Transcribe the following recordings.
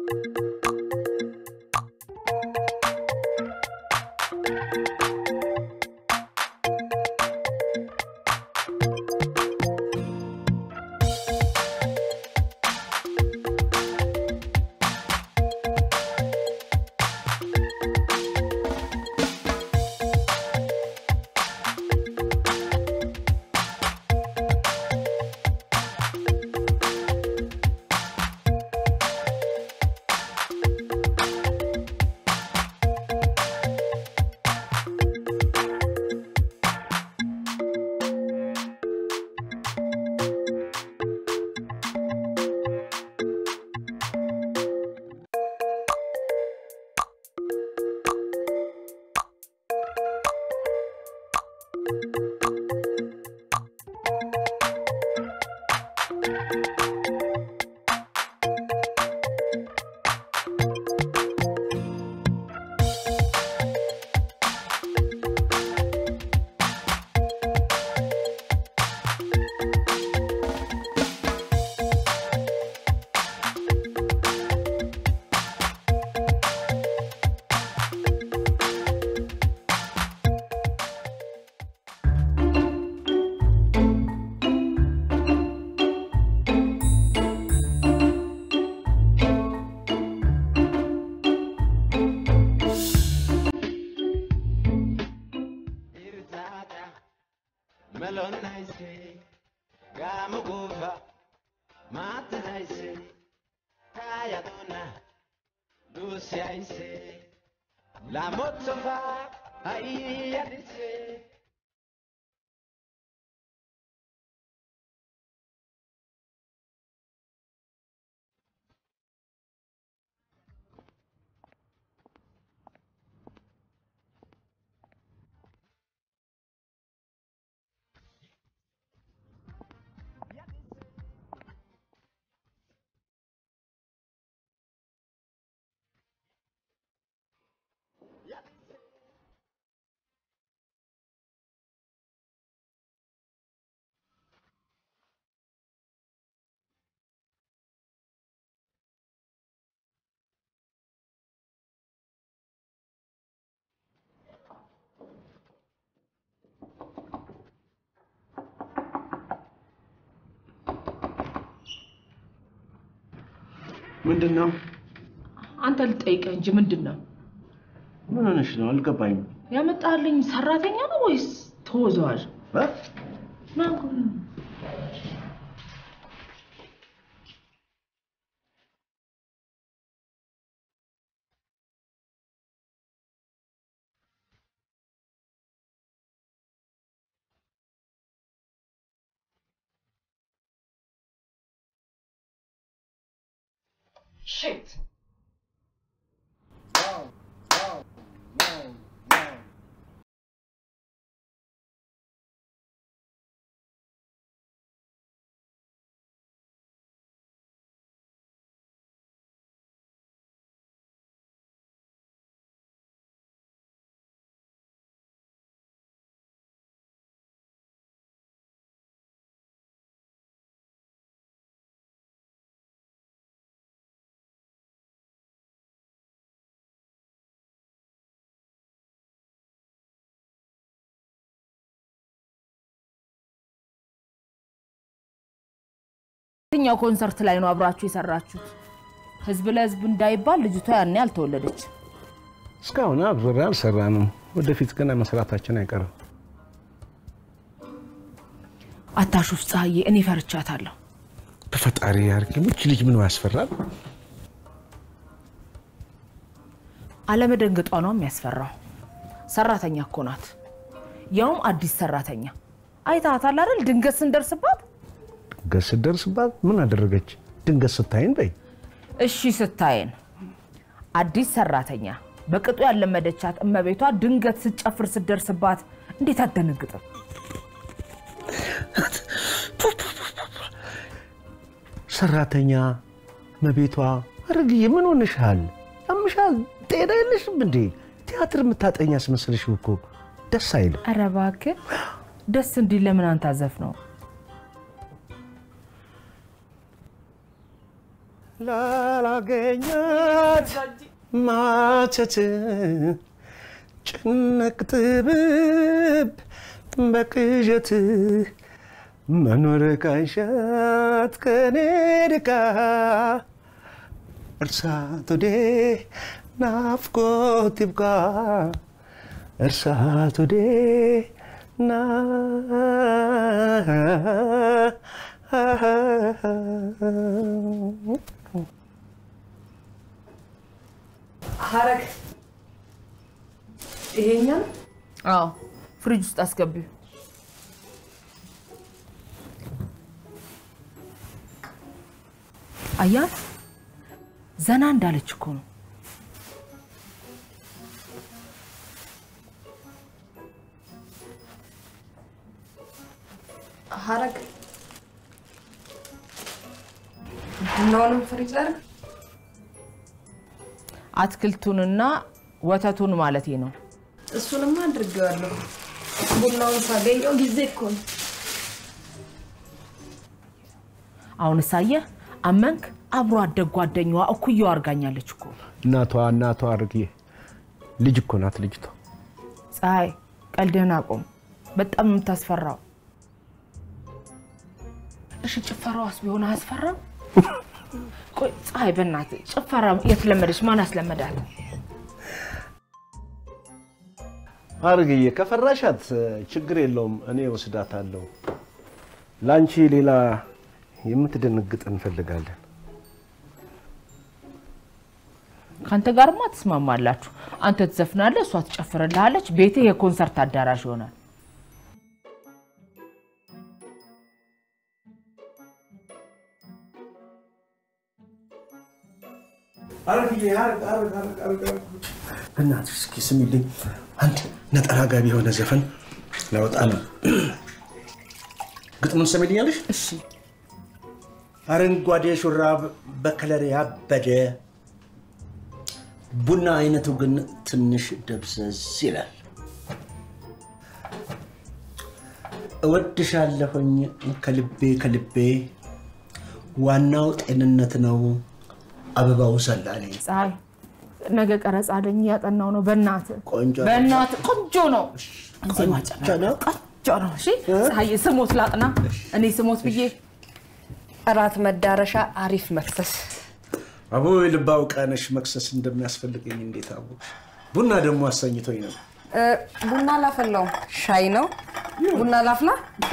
La mozova, ai, adice. ምንድን ነው? አንተ ልጠይቀህ እንጂ ምንድን ነው ምን ሆነሽ ነው? አልገባኝም። ያመጣልኝ? ሰራተኛ ነው ወይስ ተወዛዋዥ? እ? ማን ጉድ ነው? Shit. የትኛው ኮንሰርት ላይ ነው አብራችሁ የሰራችሁት? ህዝብ ለህዝብ እንዳይባል ልጅቷ ያኔ አልተወለደች። እስካሁን አብረን አልሰራንም። ወደፊት ገና መስራታችን አይቀርም። አታሹፍ ፀሐዬ፣ እኔ ፈርቻታለሁ። በፈጣሪ ያርግ። ይህች ልጅ ምን ያስፈራል? አለመደንገጧ ነው የሚያስፈራው። ሰራተኛ እኮ ናት፣ ያውም አዲስ ሰራተኛ። አይታታል አይደል? ድንገት ስንደርስባት ድንገት ስትደርስባት ምን አደረገች? ድንገት ስታይን በይ እሺ ስታየን አዲስ ሰራተኛ በቅጡ ያለመደቻት እመቤቷ ድንገት ስትጨፍር ስትደርስባት እንዴት አትደነግጥም? ሰራተኛ መቤቷ አረግዬ ምን ሆንሻል? ያምሻል? ጤና የለሽም እንዴ? ቲያትር የምታጠኛ አስመስልሽ እኮ ደስ አይልም። ኧረ እባክህ ደስ እንዲል ለምን አንተ አዘፍ ነው? ላላገኛት ማቸት ጭንቅ ጥብብ በቅዠት መኖር ካንሻት ከኔ ድካ እርሳት ወዴ ናፍቆት ይብቃ እርሳት ወዴ ና ሀረግ ይሄኛል አዎ ፍሪጅ ውስጥ አስገቢው። አያት ዘና እንዳለች እኮ ነው። ሀረግ ቡናውንም ፍሪጅ ላድርግ። አትክልቱንና ወተቱን ማለቴ ነው። እሱንማ አድርጌዋለሁ። ቡናውን ሳገኘው ጊዜ እኮ ነው። አሁን ሳየህ አመንክ? አብሮ አደግ ጓደኛዋ እኩያው አድርጋኛለች እኮ። እናቷ እናቷ አድርጌ ልጅ እኮ ናት ልጅቷ። ፀሐይ ቀልድህን አቁም። በጣም ነው የምታስፈራው። እሺ ጭፈራዋስ ቢሆን አያስፈራም? ቆይ ፀሐይ በእናትህ ጭፈራ የት ለመደች? ማን አስለመዳት? አርግዬ ከፈራሻት ችግር የለውም፣ እኔ ወስዳታለሁ። ለአንቺ ሌላ የምትደነግጥ እንፈልጋለን። ከአንተ ጋርማ ትስማማላችሁ። አንተ ትዘፍናለህ፣ እሷ ትጨፍርልሃለች። ቤቴ የኮንሰርት አዳራሽ ይሆናል። እናትሽ እስኪ ስሚልኝ፣ አንድ ነጠላ ጋቢ የሆነ ዘፈን ላወጣ ነው። ግጥሙን ሰሚልኛለሽ? እሺ አረንጓዴ ሹራብ በከለር ያበደ ቡና አይነቱ ግን ትንሽ ደብዘዝ ይላል። እወድሻለሁኝ ከልቤ ከልቤ ዋናው ጤንነት ነው አበባው ሰላሌ ፀሐይ፣ ነገ ቀረጻ አለኝ እያጠናው ነው። በእናትህ ቆንጆ ነው። በእናትህ ቆንጆ ነው። ዜማ ጨምር። ነው። ቆንጆ ነው። እሺ ፀሐይ፣ ስሞት ላጥና እኔ ስሞት ብዬ እራት መዳረሻ አሪፍ መክሰስ። አቦ የልባው ቀነሽ መክሰስ እንደሚያስፈልገኝ እንዴት አወቅሽ? ቡና ደግሞ አሰኝቶኝ ነው። እ፣ ቡና ላፈላውም ሻይ ነው። ቡና ላፍላ።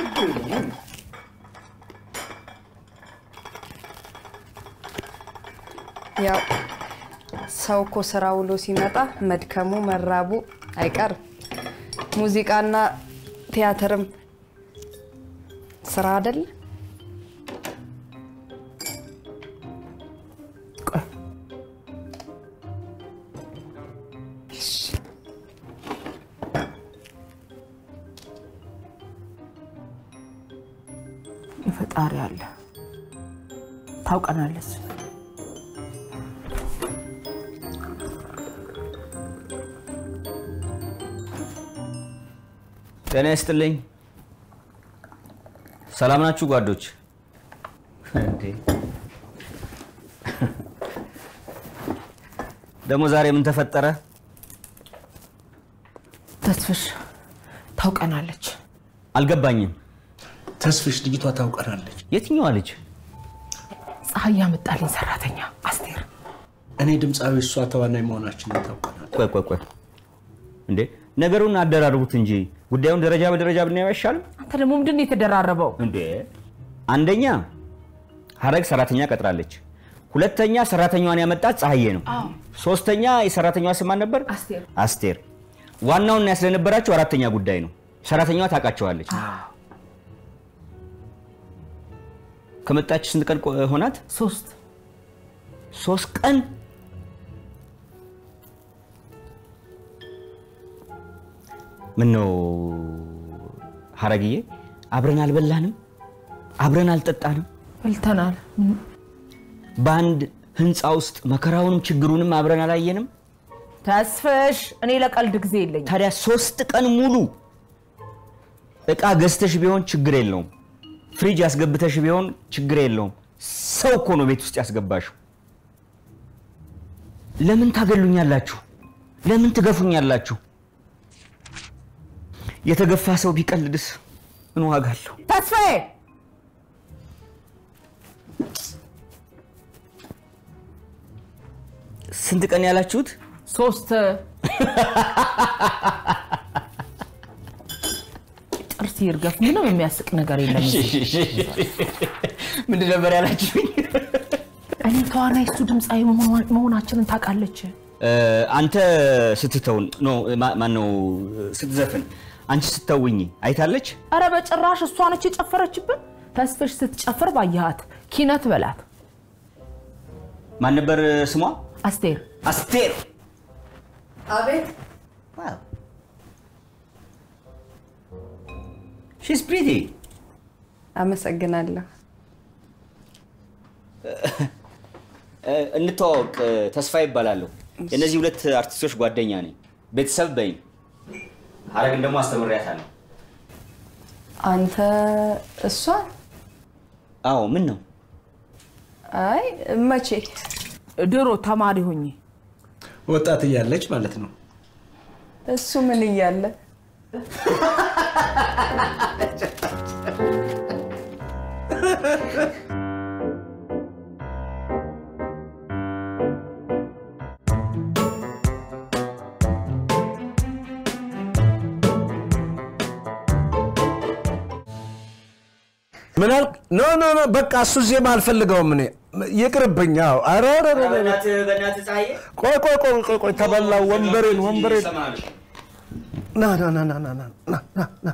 ያው ሰው እኮ ስራ ውሎ ሲመጣ መድከሙ መራቡ አይቀርም። ሙዚቃና ቲያትርም ስራ አይደል? ፈጣሪ አለ ታውቀናለች። ጤና ይስጥልኝ። ሰላም ናችሁ ጓዶች? እንዴ! ደግሞ ዛሬ ምን ተፈጠረ? ተስፍሽ ታውቀናለች። አልገባኝም። ተስፍሽ ልጅቷ ታውቀናለች። የትኛዋ ልጅ? ፀሐይ ያመጣልኝ ሰራተኛ አስቴር። እኔ ድምፃዊ፣ እሷ ተዋናይ መሆናችንን ታውቀናል። ቆይ ቆይ ቆይ፣ እንዴ ነገሩን አደራርቡት እንጂ ጉዳዩን ደረጃ በደረጃ ብናየው አይሻልም? አንተ ደግሞ ምንድን ነው የተደራረበው? እንዴ አንደኛ ሀረግ ሰራተኛ ቀጥራለች። ሁለተኛ ሰራተኛዋን ያመጣት ፀሐዬ ነው። ሶስተኛ የሰራተኛዋ ስም ማን ነበር? አስቴር። አስቴር። ዋናውና ያስለነበራቸው አራተኛ ጉዳይ ነው። ሰራተኛዋ ታውቃቸዋለች። ከመጣች ስንት ቀን ቆ- ሆናት? ሶስት ሶስት ቀን። ምን ነው ሀረግዬ፣ አብረን አልበላንም? አብረን አልጠጣንም? በልተናል። ምን- በአንድ ህንፃ ውስጥ መከራውንም ችግሩንም አብረን አላየንም? ተስፍሽ እኔ ለቀልድ ጊዜ የለኝም። ታዲያ ሶስት ቀን ሙሉ እቃ ገዝተሽ ቢሆን ችግር የለውም። ፍሪጅ ያስገብተሽ ቢሆን ችግር የለውም። ሰው እኮ ነው ቤት ውስጥ ያስገባሽው። ለምን ታገሉኛላችሁ? ለምን ትገፉኛላችሁ? የተገፋ ሰው ቢቀልድስ ምን ዋጋ አለው? ተስፋዬ ስንት ቀን ያላችሁት? ሶስት ጥርስ ይርገፍ። ምንም የሚያስቅ ነገር የለም። ምንድን ነበር ያላችሁኝ? እኔ ተዋናይ እሱ ድምፃዊ መሆኗ- መሆናችንን ታውቃለች። እ፣ አንተ ስትተውን ኖ ማን ነው ስትዘፍን አንቺ ስተውኝ አይታለች? አረ በጭራሽ እሷ ነች የጨፈረችብን። ተስፍሽ ስትጨፍር ባየሃት ኪነት በላት ማን ነበር ስሟ? አስቴር አስቴር። አቤት ሺስ ፕሪቲ። አመሰግናለሁ። እንተዋወቅ። ተስፋ ይባላለሁ። የእነዚህ ሁለት አርቲስቶች ጓደኛ ነኝ። ቤተሰብ በኝ ሀረግን ደግሞ አስተምሬያታለሁ። አንተ እሷ? አዎ ምን ነው አይ መቼ? ድሮ ተማሪ ሆኜ ወጣት እያለች ማለት ነው። እሱ ምን እያለ ምን አልክ? ኖ ኖ ኖ በቃ እሱ ዜማ አልፈልገውም እኔ ይቅርብኝ። አዎ ኧረ ኧረ ኧረ ኧረ። በእናትህ ፀሐዬ ቆይ ቆይ ቆይ ቆይ ቆይ ተበላው ወንበሬን ወንበሬን ና ና ና ና ና ና ና ና ና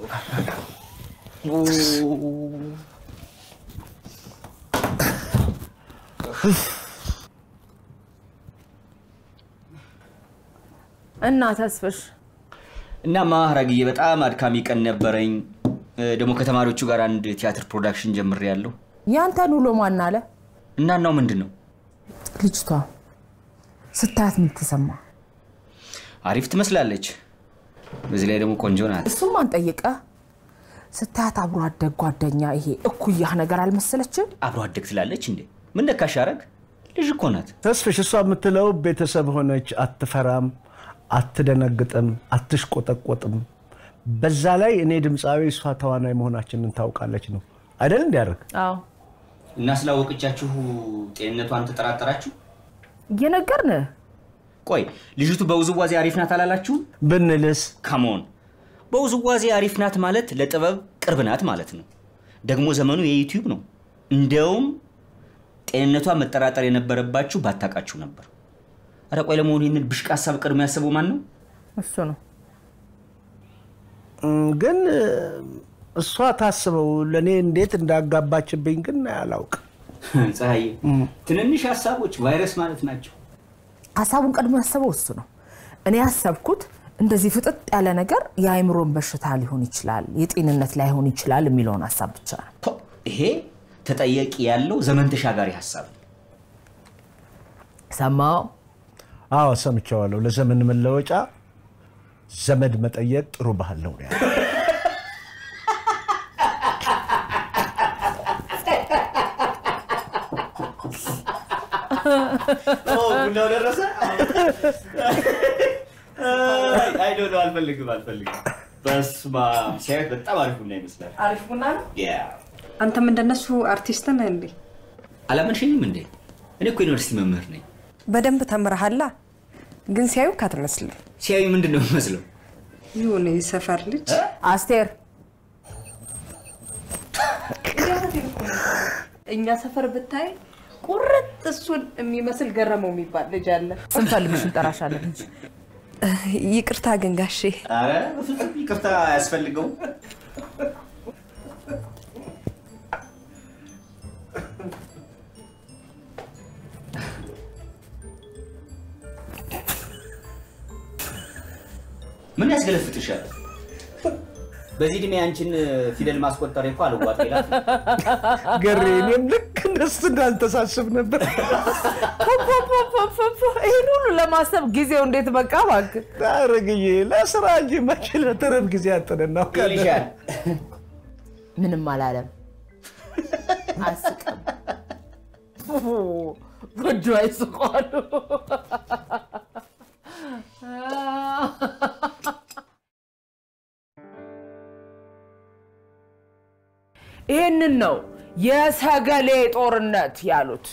እና ተስፍሽ እናማ ሀረግዬ በጣም አድካሚ ቀን ነበረኝ። እ፣ ደግሞ ከተማሪዎቹ ጋር አንድ ቲያትር ፕሮዳክሽን ጀምሬያለሁ። ያንተን ውሎ ማን አለ? እና እናው ምንድን ነው ልጅቷ ስታያት ምን ተሰማ? አሪፍ ትመስላለች። በዚህ ላይ ደግሞ ቆንጆ ናት። እሱም አንጠይቀ ስታያት አብሮ አደግ ጓደኛ ይሄ እኩያህ ነገር አልመሰለችም? አብሮ አደግ ትላለች እንዴ? ምን ነካሽ ሀረግ? ልጅ እኮ ናት። ተስፍሽ እሷ የምትለው ቤተሰብ ሆነች፣ አትፈራም፣ አትደነግጥም፣ አትሽቆጠቆጥም። በዛ ላይ እኔ ድምፃዊ እሷ ተዋናይ መሆናችንን ታውቃለች ነው አይደል? እንዲያደርግ አዎ እና ስላወቀቻችሁ ጤንነቷን ተጠራጠራችሁ? እየነገርን ቆይ ልጅቱ በውዝዋዜ አሪፍ ናት አላላችሁም? ብንልስ ካሞን በውዝዋዜ አሪፍ ናት ማለት ለጥበብ ቅርብ ናት ማለት ነው። ደግሞ ዘመኑ የዩቲዩብ ነው። እንደውም ጤንነቷን መጠራጠር የነበረባችሁ ባታውቃችሁ ነበር። ኧረ ቆይ ለመሆኑ ይህንን ብሽቅ ሀሳብ ቅድሞ ያሰበው ማን ነው? እሱ ነው እም፣ ግን እ፣ እሷ ታስበው ለእኔ እንዴት እንዳጋባችብኝ ግን አላውቅም። ፀሐዬ፣ ትንንሽ ሀሳቦች ቫይረስ ማለት ናቸው። ሀሳቡን ቀድሞ ያሰበው እሱ ነው። እኔ ያሰብኩት እንደዚህ ፍጥጥ ያለ ነገር የአእምሮን በሽታ ሊሆን ይችላል፣ የጤንነት ላይሆን ይችላል የሚለውን ሀሳብ ብቻ ነው። ፖ፣ ይሄ ተጠየቂ ያለው ዘመን ተሻጋሪ ሀሳብ ነው። ሰማው አዎ ሰምቼዋለሁ። ለዘመን መለወጫ ዘመድ መጠየቅ ጥሩ ባህል ነው ያለው። ቡናው ደረሰ? አይ ዶንት ኖ አልፈልግም አልፈልግም። በስመ አብ ሲያዩት በጣም አሪፍ ቡና ይመስላል። አሪፍ ቡና ነው። ያ አንተም እንደነሱ አርቲስት ነህ እንዴ? አላመንሽኝም እንዴ? እኔ እኮ ዩኒቨርሲቲ መምህር ነኝ። በደንብ ተምረሃላ። ግን ሲያዩ ካትመስልም ሲያዩ ምንድን ነው የሚመስለው? ይሁን የሰፈር ልጅ አስቴር እኛ ሰፈር ብታይ ቁርጥ እሱን የሚመስል ገረመው የሚባል ልጅ አለ። ስንፈልግሽ እንጠራሻለን እንጂ ይቅርታ ግን ጋሼ አረ በፍጹም ይቅርታ አያስፈልገውም። ምን ያስገለፍጥሻል? በዚህ እድሜ አንቺን ፊደል ማስቆጠር እኮ አልዋጥ ይላል። ገሬ እኔም ልክ እንደሱ እንዳልተሳስብ ነበር። ይህን ሁሉ ለማሰብ ጊዜው እንዴት በቃ እባክህ። ታረግዬ ለስራ እንጂ መቼ ለተረብ ጊዜ አጥን እናውቃለን። ይልሻል። ምንም አላለም። አስቅም ጎጆ አይስቋሉ። ይህንን ነው የሰገሌ ጦርነት ያሉት።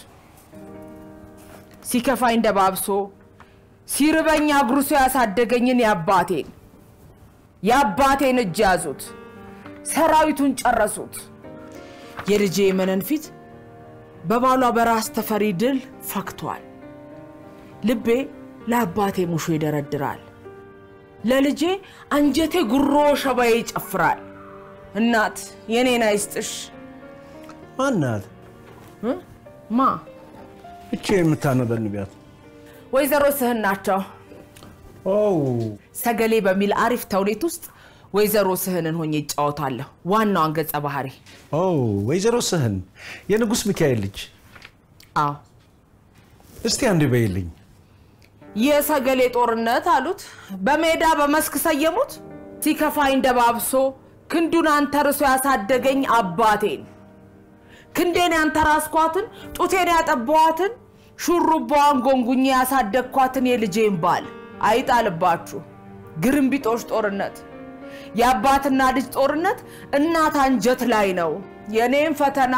ሲከፋኝ ደባብሶ ሲርበኝ አጉርሶ ያሳደገኝን የአባቴን የአባቴን እጅ ያዙት፣ ሰራዊቱን ጨረሱት። የልጄ የመነን ፊት በባሏ በራስ ተፈሪ ድል ፈክቷል። ልቤ ለአባቴ ሙሾ ይደረድራል፣ ለልጄ አንጀቴ ጉሮ ሸባዬ ይጨፍራል። እናት የኔን አይስጥሽ ማናት ማ እቼ የምታነበንቢያት? ወይዘሮ ስህን ናቸው። ኦ ሰገሌ በሚል አሪፍ ተውኔት ውስጥ ወይዘሮ ስህንን ሆኜ ይጫወታለሁ ዋናዋን ገጸ ባህሪ። ኦ ወይዘሮ ስህን የንጉሥ ሚካኤል ልጅ። አዎ እስቲ አንድ በይልኝ። የሰገሌ ጦርነት አሉት። በሜዳ በመስክ ሰየሙት። ሲከፋኝ ደባብሶ ክንዱን አንተርሶ ያሳደገኝ አባቴን ክንዴን ያንተራስኳትን ጡቴን ያጠባዋትን ሹሩባዋን ጎንጉኜ ያሳደግኳትን የልጄን ባል አይጣልባችሁ። ግርምቢጦሽ ጦርነት፣ የአባትና ልጅ ጦርነት እናት አንጀት ላይ ነው። የኔም ፈተና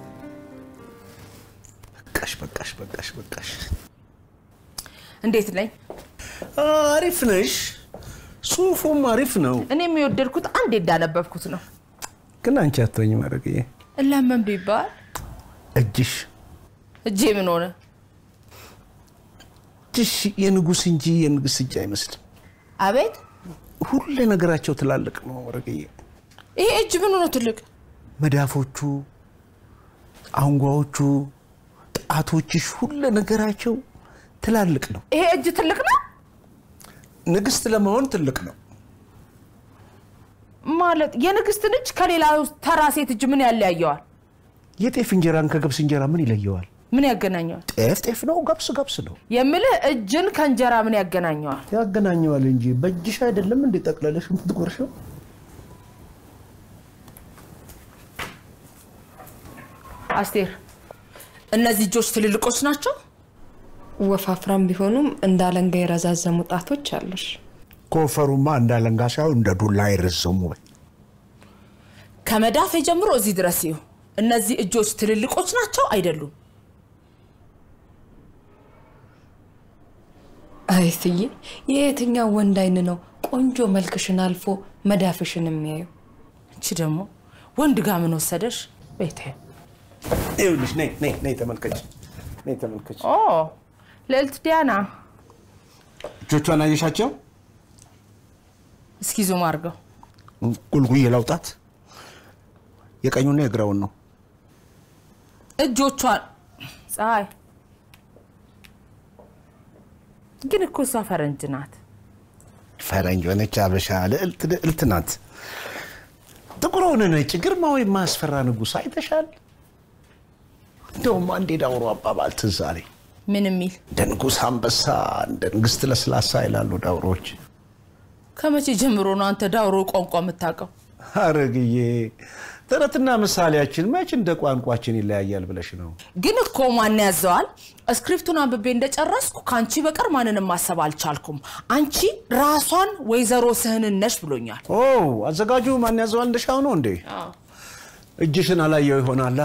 በቃሽ በቃሽ በቃሽ በቃሽ። እንዴት ነኝ? አሪፍ ነሽ። ጽሁፉም አሪፍ ነው፣ እኔም የወደድኩት አንዴ እንዳነበብኩት ነው። ግን አንቺ አትሆኝ ማድረግዬ ለምን ቢባል እጅሽ እጄ ምን ሆነ? እጅሽ የንጉሥ እንጂ የንግሥት እጅ አይመስልም። አቤት ሁሉ ነገራቸው ትላልቅ ነው ወረቅዬ። ይሄ እጅ ምን ሆነ ትልቅ? መዳፎቹ፣ አንጓዎቹ፣ ጣቶችሽ ሁሉ ነገራቸው ትላልቅ ነው። ይሄ እጅ ትልቅ ነው ንግሥት ለመሆን ትልቅ ነው። ማለት የንግስትን እጅ ከሌላ ተራ ሴት እጅ ምን ያለያየዋል? የጤፍ እንጀራን ከገብስ እንጀራ ምን ይለየዋል? ምን ያገናኘዋል? ጤፍ ጤፍ ነው፣ ገብስ ገብስ ነው። የምልህ እጅን ከእንጀራ ምን ያገናኘዋል? ያገናኘዋል እንጂ በእጅሽ አይደለም እንዴ ጠቅለለሽ የምትጎርሸው? አስቴር፣ እነዚህ እጆች ትልልቆች ናቸው። ወፋፍራም ቢሆኑም እንደ አለንጋ የረዛዘሙ ጣቶች አሉሽ። ኮፈሩማ እንዳለንጋ ሳይሆን እንደ ዱላ አይረዘሙ። ከመዳፌ ጀምሮ እዚህ ድረስ ይሁ እነዚህ እጆች ትልልቆች ናቸው አይደሉም? አይ እትዬ፣ የየትኛው ወንድ አይን ነው ቆንጆ መልክሽን አልፎ መዳፍሽን የሚያዩ? እቺ ደግሞ ወንድ ጋር ምን ወሰደሽ? ቤቴ ይኸውልሽ፣ ነይ ነይ ነይ ተመልከች፣ ነይ ተመልከች። ኦ ልዕልት ዲያና፣ እጆቿን አየሻቸው? እስኪ ዙም አድርገው። ጉልጉዬ ላውጣት። የቀኙና የግራውን ነው። እጆቿን ፀሐይ ግን እኮ እሷ ፈረንጅ ናት። ፈረንጅ ሆነች አበሻ ልዕልት ልዕልት ናት። ጥቁር ሆነ ነጭ ግርማዊ የማያስፈራ ንጉሥ አይተሻል? እንደውም አንድ የዳውሮ አባባል ትዝ አለኝ። ምን የሚል እንደ ንጉሥ አንበሳ፣ እንደ ንግሥት ለስላሳ ይላሉ ዳውሮዎች። ከመቼ ጀምሮ ነው አንተ ዳውሮ ቋንቋ የምታውቀው? አረግዬ ተረትና ምሳሌያችን መች እንደ ቋንቋችን ይለያያል ብለሽ ነው? ግን እኮ ማን ያዘዋል? ስክሪፕቱን አንብቤ እንደጨረስኩ ከአንቺ በቀር ማንንም ማሰብ አልቻልኩም። አንቺ ራሷን ወይዘሮ ስህንን ነሽ ብሎኛል። ኦ አዘጋጁ ማን ያዘዋል እንደሻው ነው እንዴ? እጅሽን አላየው ይሆናላ።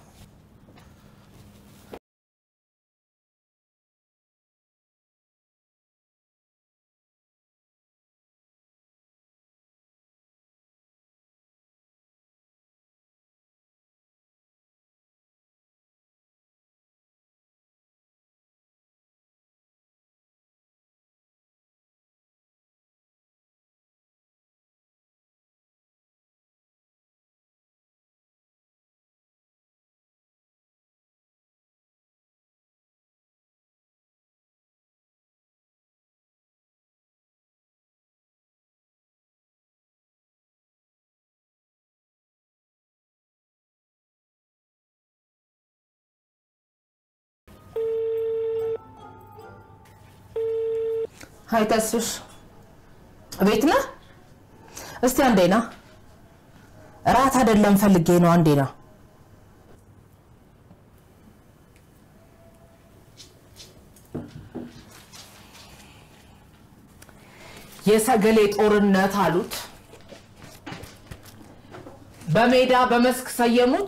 ሀይ ተስፍሽ፣ ቤት ነህ? እስቲ አንዴ ና። እራት አይደለም ፈልጌ ነው። አንዴ ና። የሰገሌ ጦርነት አሉት። በሜዳ በመስክ ሰየሙት።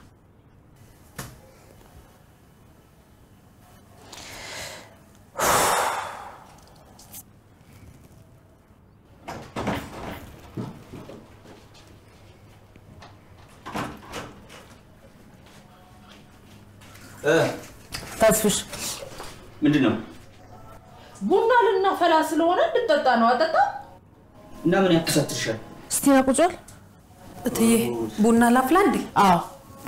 ተስፍሽ ምንድን ነው ቡና ልናፈላ ስለሆነ እንድጠጣ ነው። አጠጣ እና ምን ያኮሳትርሻል? እስቲ ና ቁጭ በል። እትዬ ቡና ላፍላ እንዴ? አዎ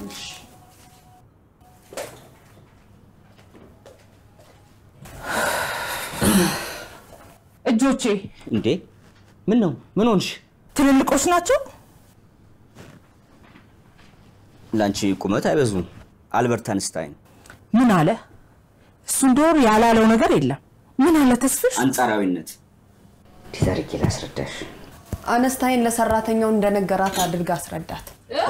እጆቼ እንዴ ምን ነው ምን ሆንሽ? ትልልቆች ናቸው። ለአንቺ ቁመት አይበዙም። አልበርት አንስታይን ምን አለ እሱ? እንደወር ያላለው ነገር የለም። ምን አለ ተስፍሽ? አንጻራዊነት እንዴት አድርጌ ላስረዳሽ? አነስታይን ለሰራተኛው እንደነገራት አድርጋ አስረዳት።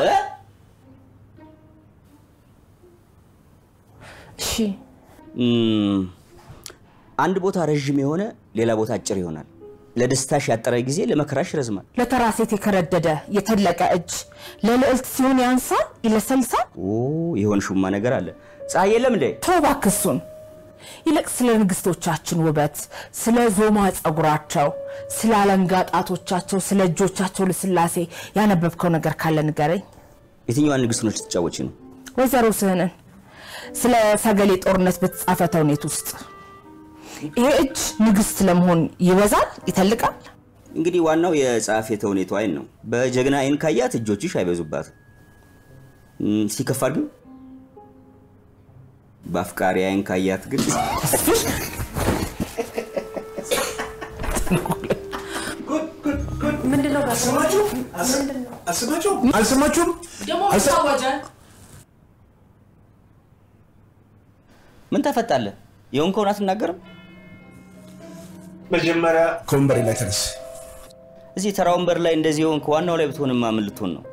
እሺ እም፣ አንድ ቦታ ረዥም የሆነ ሌላ ቦታ አጭር ይሆናል። ለደስታሽ ያጠረ ጊዜ ለመከራሽ ይረዝማል። ለተራ ሴት የከረደደ የተለቀ እጅ ለልዕልት ሲሆን ያንሳል፣ ይለሰልሳል። ኦ የሆን ሹማ ነገር አለ። ፀሐይ የለም እንዴ? ተው እባክህ እሱን። ይልቅ ስለ ንግስቶቻችን ውበት፣ ስለ ዞማ ጸጉራቸው፣ ስለ አለንጋ ጣቶቻቸው፣ ስለ እጆቻቸው ልስላሴ ያነበብከው ነገር ካለ ንገረኝ። የትኛዋን ንግስት ነች ትጫወቺ ነው? ወይዘሮ ስህንን ስለ ሰገሌ ጦርነት በተጻፈ ተውኔት ውስጥ ይሄ እጅ ንግስት ለመሆን ይበዛል፣ ይተልቃል። እንግዲህ ዋናው የጸሐፌ ተውኔቱ አይን ነው። በጀግና አይን ካያት እጆችሽ አይበዙባትም። እም፣ ሲከፋር ግን በአፍቃሪ አይን ካያት ግን ምንድነው ጋር አልሰማችሁም? አልሰማችሁም? ምን ታፈጣለህ? የሆንከውን አትናገርም? መጀመሪያ ከወንበሬ ላይ ተነስ። እዚህ ተራ ወንበር ላይ እንደዚህ የሆንክ ዋናው ላይ ብትሆንማ ምን ልትሆን ነው?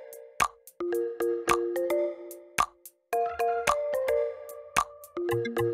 Thank